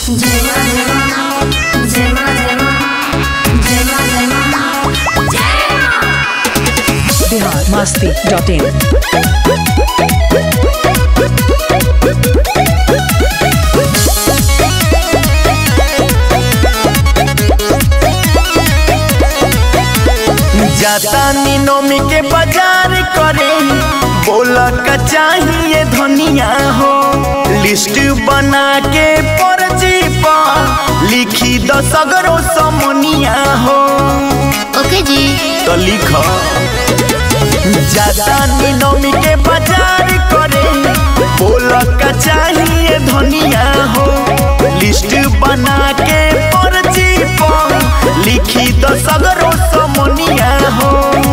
जेमा जेमा जेमा जेमा जेमा जेमा बिहार मस्ती डॉट इन जाता नोमी के बाजार करे बोला का चाहिए धनिया हो लिस्ट बना के पर्ची पर लिखी दो सगरो समनिया हो ओके जी तो लिख जाता नोमी के बाजार करे बोला का चाहिए धनिया हो लिस्ट बना के पर्ची पर लिखी दो सगरो समनिया हो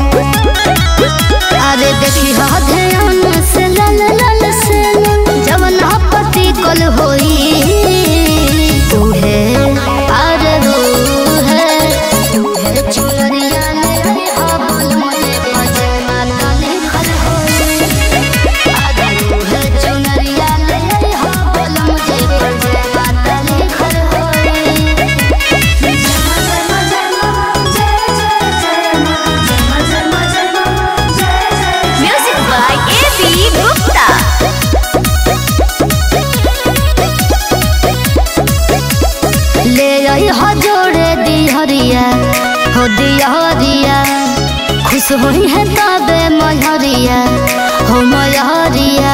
अरे देखी हा ध्यान से लल लल से जवन पति कल होई तूहे अरे रूहे तूहे चुनरिया ले हा बोल मुझे पजमा काले खल होई अरे रूहे चुनरिया ले हा बोल मुझे पजमा काले खल होई जमा जमा जमा जय जय जय जमा जमा जमा जय जय Music by A.B. Gupta. ले आई हो जोड़े दिहरिया हो दिहरिया खुश होई है तबे मयहरिया हो मयहरिया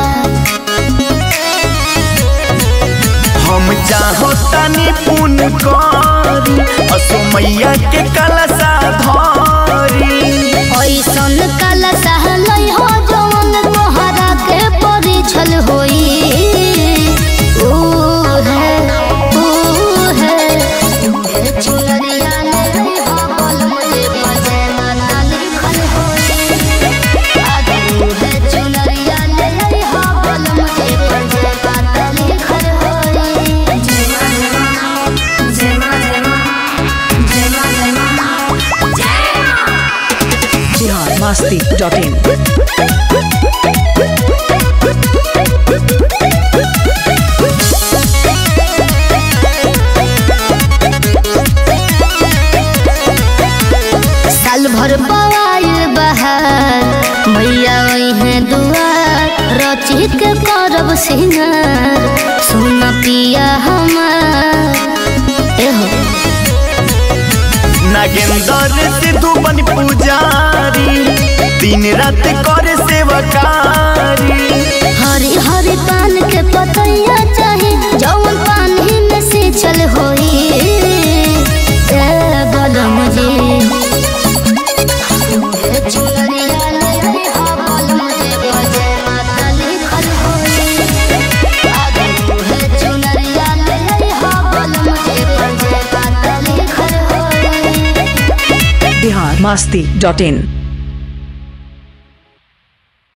हम चाहो तनी पुन करी असमैया के कलसा धरी ऐसन कल सहलई हो जवन तोहरा के परिछल होई ऊ है ऊ है तूहे चुनरिया ले हो बोल मुझे पजमा काली खल होई आगे तूहे चुनरिया ले हो बोल मुझे पजमा काली खल होई जेमा जेमा जेमा जेमा जेमा जेमा बिहार मस्ती डॉट इन साल भर पवाइल बहार मैया है दुआर रची के करब सिंगार सुन पिया हमार एहो नागेंद्र सिद्धू बन पुजारी दिन रात करे सेवकारी हरी हरी पान के पतैया चाही जौन पानी में से चल होई ए बलम जी चुनरिया ले हा बलम जी पजमा काली खल होई आगे तूहे चुनरिया ले हा बलम जी पजमा काली खल होई बिहार मस्ती डॉट इन